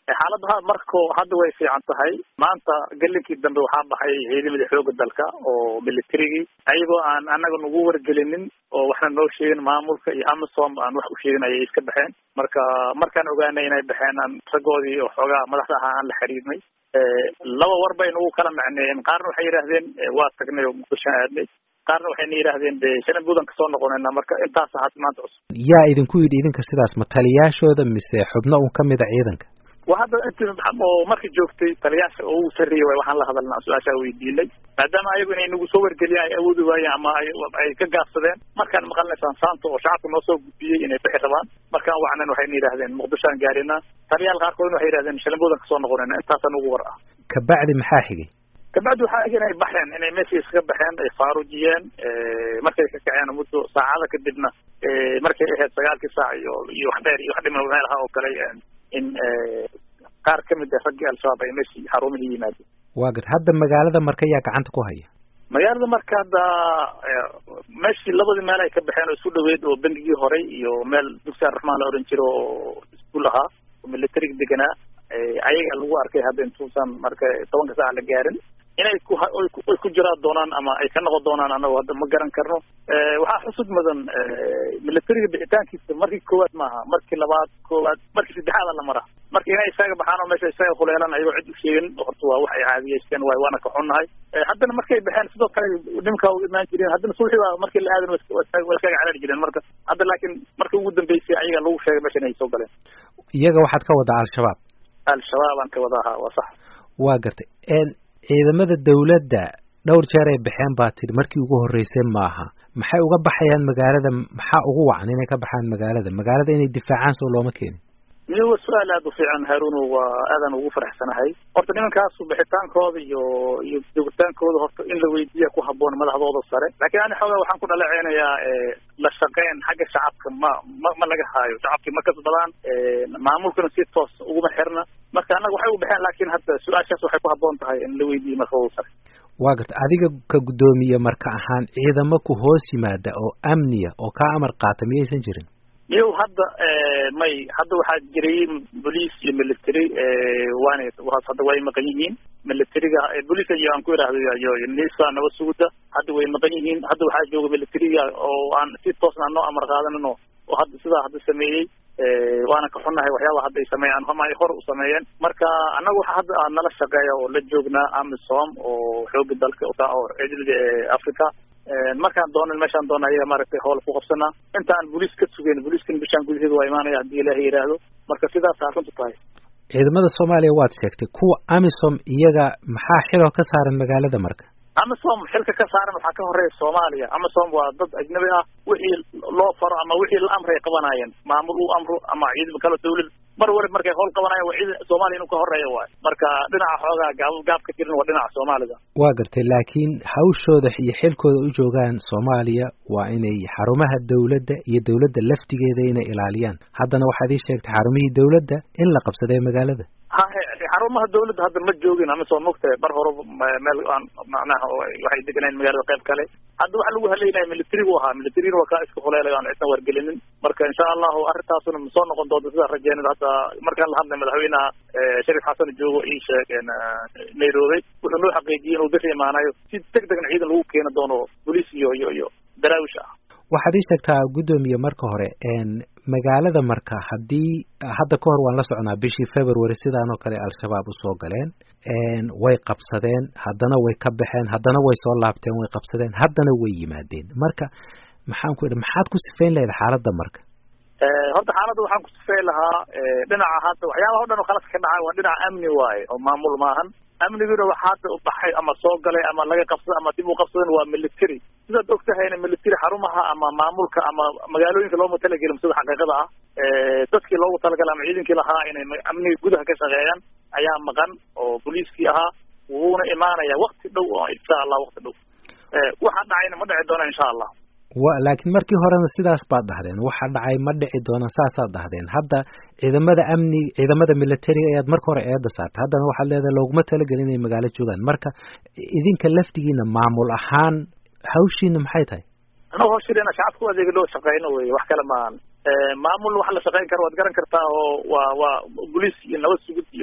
xaaladaha marko hadda way fiican tahay maanta gelinkii dambe waxaa baxay ciidamada xooga dalka oo militarigii ayagoo aan anaga nagu wargelinin oo waxna noo sheegin maamulka iyo amisom aan wax u sheegin ayay iska baxeen marka markaan ogaanay inay baxeen aan raggoodii oo xoogaa madaxda ahaa aan la xiriirnay laba war bay nagu kala macneeyeen qaarna waxay yidhaahdeen waa tagnay oo muqdishoan aadnay qaarna waxayna yidhaahdeen de shanan buudan kasoo noqonayna marka intaas had maanta cusub yaa idinku yidhi idinka sidaas ma taliyaashooda mise xubno un kamid a ciidanka wa hadda inti oo markii joogtay taliyaasha oo ugu sarreeyay way waxaan la hadalnaa su-aashaa weydiinay maadaama ayagu inay nagu soo wargeliyaan ay awoodi waayeen ama ay ka gaabsadeen markaan maqalnaysaan saanta oo shacabka noo soo gudbiyey inay bixi rabaan markaan wacnan waxayna yidhahdeen muqdishoaan gaarina taliyaal qaarkoodna waxay yidhahdeen shalambuudan kasoo noqonayna intaasaan ugu war ah kabacdi maxaa xigay kabacdi waxaa ig inay baxeen inay meeshii iskaga baxeen ay faarujiyeen markay ka kaceen muddo saacada kadibna markay ahayd sagaalkii saac iyo iyo wax dheer iyo wax dhiman meel ahaa oo kale in qaar kamid ah raggii al-shabaab ay meeshii xarumihii yimaadeen waa gad hadda magaalada marka yaa gacanta ku haya magaalada marka hadda meeshii labadii meel ay ka baxeen oo isku dhaweyd oo bengigii horay iyo meel dugsi arraxmaan la oran jiro oo iskuul ahaa oo militarig deganaa ayaga lagu arkay hadda intuusan marka tobanka saac la gaarin inay ku ay ku jiraan doonaan ama ay ka noqon doonaan anagu hadda ma garan karno waxaa xusud mudan militariga bixitaankiisa markii koowaad maaha markii labaad koowaad markii saddexaada la mara marka inay isaga baxaan oo meesha isaga huleelan ayagoo cid u sheegin horta waa wax ay caadiyeysteen waay waana ka xunnahay haddana markay baxeen sidoo kale nimkaa u imaan jireen haddana suuxi baa markii la aadan waa iskaga caraari jireen marka hadda laakiin markii ugu dambeysay ayaga lagu sheegay meesha inay soo galeen iyaga waxaad ka wadaa al-shabaab al-shabaab aan ka wadaa ha waa sax waa gartay ciidamada dawladda dhowr jeer ay baxeen baa tidhi markii ugu horreysay maaha maxay uga baxayaan magaalada maxaa ugu wacan inay ka baxaan magaalada magaalada inay difaacaan soo looma keenin iyo waa su-aal aada u fiican haruno waa aadaan ugu faraxsanahay horta nimankaasu bixitaankooda iyo iyo joogitaankooda horta in la weydiiya ku haboon madaxdooda sare laakiin ani xoogaa waxaan ku dhaleceynayaa la shaqeyn xagga shacabka ma ma ma laga haayo shacabkii ma kasbadaan maamulkana si toos uguma xirna marka annaga waxay u baxeen laakiin hadda su-aashaas waxay ku haboon tahay in la weydiiyo madaxdooda sare waa garta adiga ka guddoomiye marka ahaan ciidamo ku hoos yimaada oo amniya oo kaa amar qaata miyaysan jirin iyo hadda may hadda waxaa jiray bolice iyo military waana hadda way maqan yihiin militariga bolice iyo aan ku idhaahdo iyo nisa nabad sugudda hadda way maqan yihiin hadda waxaa jooga militariga oo aan si toosna noo amar qaadanin oo oo hadda sidaa hadda sameeyey waana ka xunnahay waxyaaba hadda ay sameeyaan ama ay hor u sameeyeen marka annaga waxa hadda nala shaqeeya oo la joognaa amisom oo xooga dalka oo ciidamada africa markaan doonan meeshaan doona ayaga maaragtay howl ku qabsanaa intaan boliis ka sugeyn boliiskan bishaan gudaheeda waa imaanaya haddii ilaahay yidhaahdo marka sidaasa runtu tahay ciidamada soomaaliya waad sheegtay kuwa amisom iyaga maxaa xiloo ka saaran magaalada marka amisom xilka ka saaran waxaa ka horeeya soomaaliya amisom waa dad ajnabi ah wixii loo faro ama wixii la amray qabanaayeen maamul uu amro ama ciidamo kale dawlad mar waliba markay howl qabanayan waa ciidan soomaaliya inuu ka horeeya waayo marka dhinaca xoogaa gaab gaab ka jirin waa dhinaca soomaalida waa gartay laakiin hawshooda iyo xilkooda u joogaan soomaaliya waa inay xarumaha dawladda iyo dawladda laftigeeda inay ilaaliyaan haddana waxaad ii sheegtay xarumihii dawladda in la qabsaday magaalada hahe xarumaha dawladda hadda ma joogin amisom mogtahay bar hore meel aan macnaha waxay deganayn magaalada qayb kale hadda waxaa lagu haleynaya militarigu ahaa militarina waa kaa iska huleelay aan cidna wargelinin marka insha allahu arrintaasuna ma soo noqon doonto sidaa rajeynada hadda markaan la hadlay madaxweynaha sharif xasan joogo ii sheegeen nairobi wuxuu noo xaqiijiyey inuu bixi imaanayo si deg degna ciidan lagu keeni doono boliis iyo iyo iyo daraawish ah waxaad ii sheegtaa guddoomiye marka hore magaalada marka haddii hadda ka hor waan la socnaa bishii february sidaan oo kale al-shabaab usoo galeen way qabsadeen haddana way ka baxeen haddana way soo laabteen way qabsadeen haddana way yimaadeen marka maxaan ku idhi maxaad ku sifayn lahayd xaaladda marka horta xaaladda waxaan ku sifayn lahaa dhinaca hadda waxyaabaha o dhan oo khalas ka dhacay waa dhinaca amni waaye oo maamul maahan amniguna waxa hadda baxay ama soo galay ama laga qabsada ama dib u qabsadan waa military sidaad og tahayna military xarumaha ama maamulka ama magaalooyinka looma talagelin sida xaqiiqada ah dadkii loogu talagalay ama ciidankii lahaa inay amniga gudaha ka shaqeeyaan ayaa maqan oo boliiskii ahaa wuuna imaanaya wakti dhow oo insha allah wakti dhow waxa dhacayna ma dhici doona insha allah wa laakiin markii horena sidaas baad dhahdeen waxa dhacay ma dhici doona saasaad dhahdeen hadda ciidamada amni ciidamada militariga ayaad marka hore eeda saartay haddana waxaad leedahay looguma talagelin inay magaalo joogaan marka idinka laftigiina maamul ahaan hawshiina maxay tahay annaga hawshiina shacabka adeega loo shaqeyno wey wax kale maahan maamul waxa la shaqeyn kara waad garan kartaa oo waa waa boliis iyo nabad sugid iyo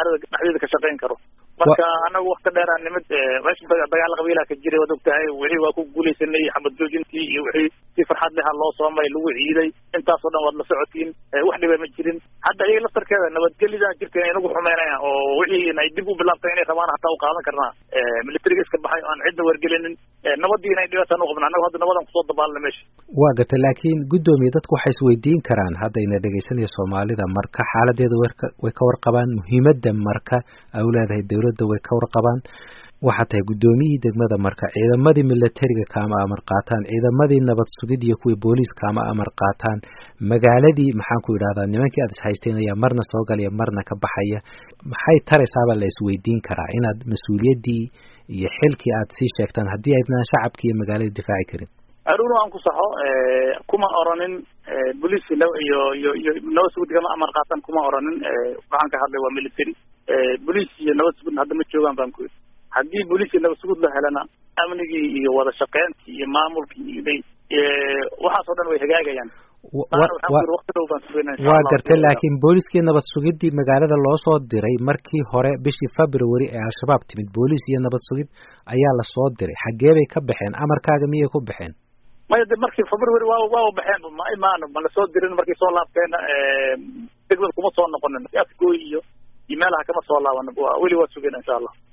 magaalada dhexdeeda ka shaqayn karo marka anagu wakti dheeraan nimid meesha dagaal qabiilaha ka jiray waad ogtahay wixii waa ku guuleysanay xabad joojintii iyo wixii si farxad leha loo soomay lagu ciiday intaasoo dhan waad la socotiin wax dhiba ma jirin hadda iyaga laftarkeeda nabadgelida jirta inay nagu xumeynayaan oo wixii ay dib u bilaabtay inay rabaan hataa u qaadan karnaa militariga iska baxay aan cidna wargelinin nabadii inay dhibaataan u qabna anagu hadda nabadan kusoo dabaalna meesha waa gata laakiin guddoomiye dadku waxay isweydiin karaan haddayna dhegeysanaya soomaalida marka xaaladeeda werka way ka warqabaan muhiimadda marka ay u leedahay dowladda way ka warqabaan waxaa tahay guddoomiyihii degmada marka ciidamadii militariga kaama amar qaataan ciidamadii nabad sugid iyo kuwii booliis kaama amar qaataan magaaladii maxaan ku idhahdaa nimankii aad ishaysteen ayaa marna soo galaya marna ka baxaya maxay taraysaabaa la isweydiin karaa inaad mas-uuliyaddii iyo xilkii aad sii sheegtaan haddii aydnaan shacabkii iyo magaalada difaaci karin aruno aan ku saxo kuma oranin boliis iyo iyo iyo nabad sugid kama amar qaatan kuma oranin waxaan ka hadlay waa military boliis iyo nabad sugudna hadda ma joogaan baan ku yidhi haddii boliis iyo nabad sugud la helana amnigii iyo wada shaqeyntii iyo maamulkii bay waxaas oo dhan way hagaagayaan waa gartay laakiin booliiskii nabad sugidii magaalada loo soo diray markii hore bishii february ee al-shabaab timid booliis iyo nabad sugid ayaa lasoo diray xaggee bay ka baxeen amarkaaga miyay ku baxeen maya de markii february waa waa baxeen ma imaan ma lasoo dirin markay soo laabteen degmad kuma soo noqonin afgooy iyo iyo meelaha kama soo laaban weli waa sugeen insha allah